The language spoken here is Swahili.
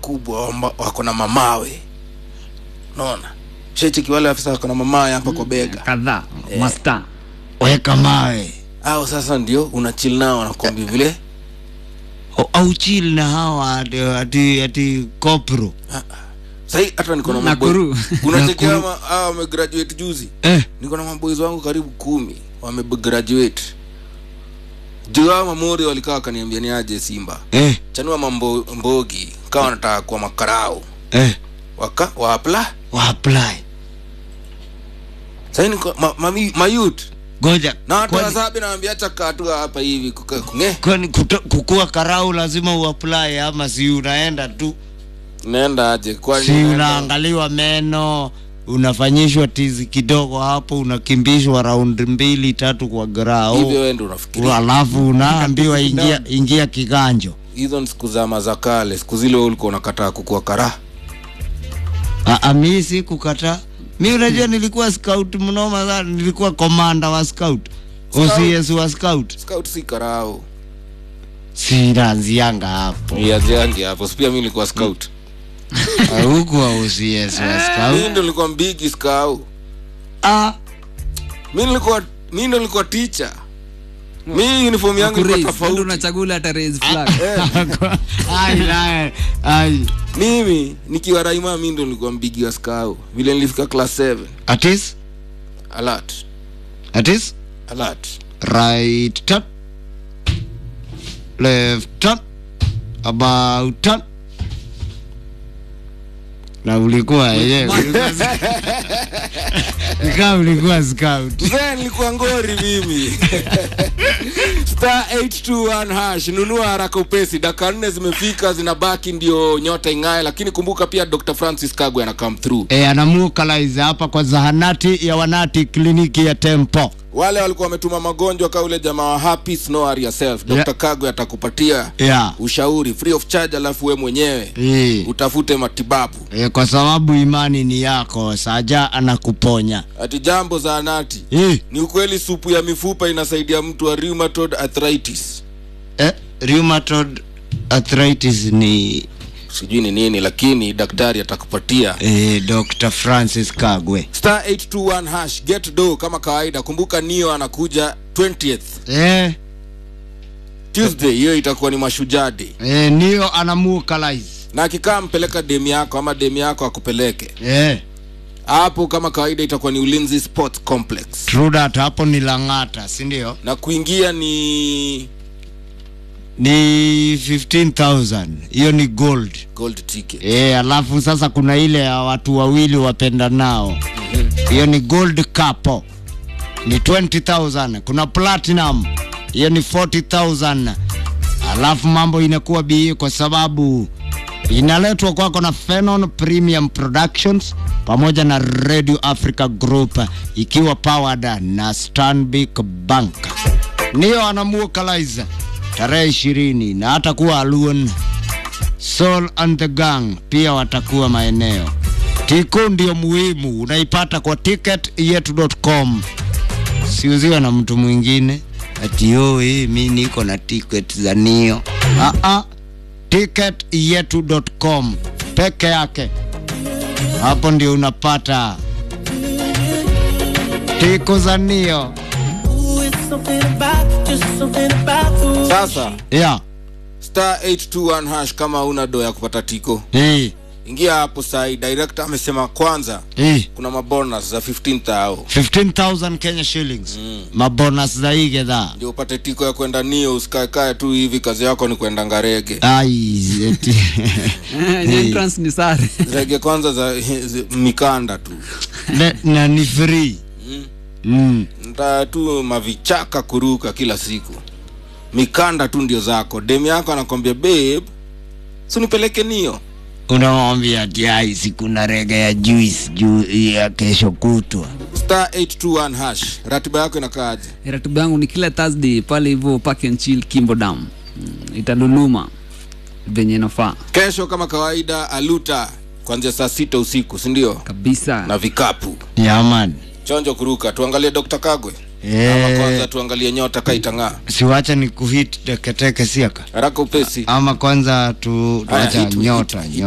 wakubwa wamba- wako na mamawe unaona shecheki wale afisa wako na mamawe hapa kwa bega kadhaa masta weka mawe au sasa ndio unachil nao wanakwambia vile O- au chill na hawa ati, ati, ati kopro sahii hata niko na Nakuru. unachekia hawa wamegraduate juzi eh, niko na maboys wangu karibu kumi wamegraduate juu hao mamori walikaa wakaniambia ni aje simba eh, chanua mambo mbogi kawa wanataka kuwa makarau eh, waka waapla waapply sahii niko ma, ma, mayut goja na watu kwani- wasabi nawambia chakatua hapa hivi kuka- kunge kwani kuto- kukuwa karau lazima uapply ama si unaenda tu naenda aje kwani si unaenda- unaangaliwa meno unafanyishwa tizi kidogo hapo unakimbishwa raundi mbili tatu kwa hivyo grau wende unafikiria alafu unaambiwa ingia, ingia kiganjo hizo ni siku zama za kale siku zile wewe ulikuwa unakataa kukua kara Aa, mi si kukataa mi unajua nilikuwa scout mnoma sana nilikuwa komanda wa scout ocs wa scout scout si karau sinaanzianga hapo iaziangi hapo si pia mi nilikuwa scout hukuwa ocs wa scout mi ndo nilikuwa mbigi skau ah, mi nilikuwa mi ndo nilikuwa teacher mi uniform yangu ilikuwa Ndio tofauti unachagula hata raise flag ai, ai, ai. mimi nikiwa raima mi ndo nilikuwa mbigi wa skau vile nilifika class 7 atis alert atis alert right turn left turn about turn na ulikuwa yenyewe nikaa ulikuwa scout Mzee nilikuwa ngori mimi star 821 hash nunua haraka upesi daka nne zimefika zinabaki ndio nyota ing'ae lakini kumbuka pia dr francis kagwe ana come through e, anamukalize hapa kwa zahanati ya wanati kliniki ya tempo wale walikuwa wametuma magonjwa ka ule jamaa wa happy snow are yourself dr Yeah. kagwe atakupatia yeah. ushauri free of charge alafu we mwenyewe e. utafute matibabu E, kwa sababu imani ni yako saja anakuponya ati jambo za anati e. ni ukweli supu ya mifupa inasaidia mtu wa rheumatoid arthritis e, rheumatoid arthritis ni sijui ni nini lakini daktari atakupatia e, dr francis kagwe star 821 hash get do kama kawaida kumbuka nio anakuja 20th e, tuesday hiyo itakuwa ni mashujaa day e, niyo anamukalize na akikaa mpeleka demu yako ama demu yako akupeleke e, hapo kama kawaida itakuwa ni ulinzi sports complex true that hapo ni lang'ata sindio na kuingia ni ni 15000 hiyo ni gold gold ticket e, alafu sasa kuna ile ya watu wawili wapenda nao hiyo ni gold capo ni 20000 kuna platinum hiyo ni 40000 alafu mambo inakuwa bii kwa sababu inaletwa kwako na Phenon Premium Productions pamoja na Radio Africa Group ikiwa powered na Stanbic Bank. Niyo anamuokalize tarehe ishirini na hatakuwa Aluon Soul and the Gang pia watakuwa maeneo. Tiko ndio muhimu, unaipata kwa ticketyetu.com, siuziwe na mtu mwingine ati yo eh, mi niko na ticket za Nio. Ah ah, ticketyetu.com peke yake, hapo ndio unapata tiko za Nio. sasa Yeah. star 821 hash kama una do ya kupata tiko Eh, ingia hapo sahi director amesema kwanza eh. kuna mabonus za 15000 15,000 Kenya shillings mm. mabonus za hii gedhaa ndio upate tiko ya kwenda nio usikaekae tu hivi kazi yako ni kwenda ngarege ai eti Ni entrance ni sare rege kwanza za, za mikanda tu na, na ni free Mm. mm. nta tu mavichaka kuruka kila siku mikanda tu ndio zako dem yako anakwambia babe sunipeleke nio unamwambia ati ai sikuna rege ya juice juu ya kesho kutwa star 821 hash ratiba yako inakaaje ratiba yangu ni kila thursday pale hivyo park and chill kimbo dam Mm, italuluma venye inafaa kesho kama kawaida aluta kuanzia saa sita usiku sindio kabisa na vikapu yaman chonjo kuruka tuangalie dr kagwe ama kwanza tuangalie nyota kaitang'aa siwacha ni kuhit teketeke siaka haraka upesi ama kwanza tu, Haya, tuacha hit, hit, nyota hit.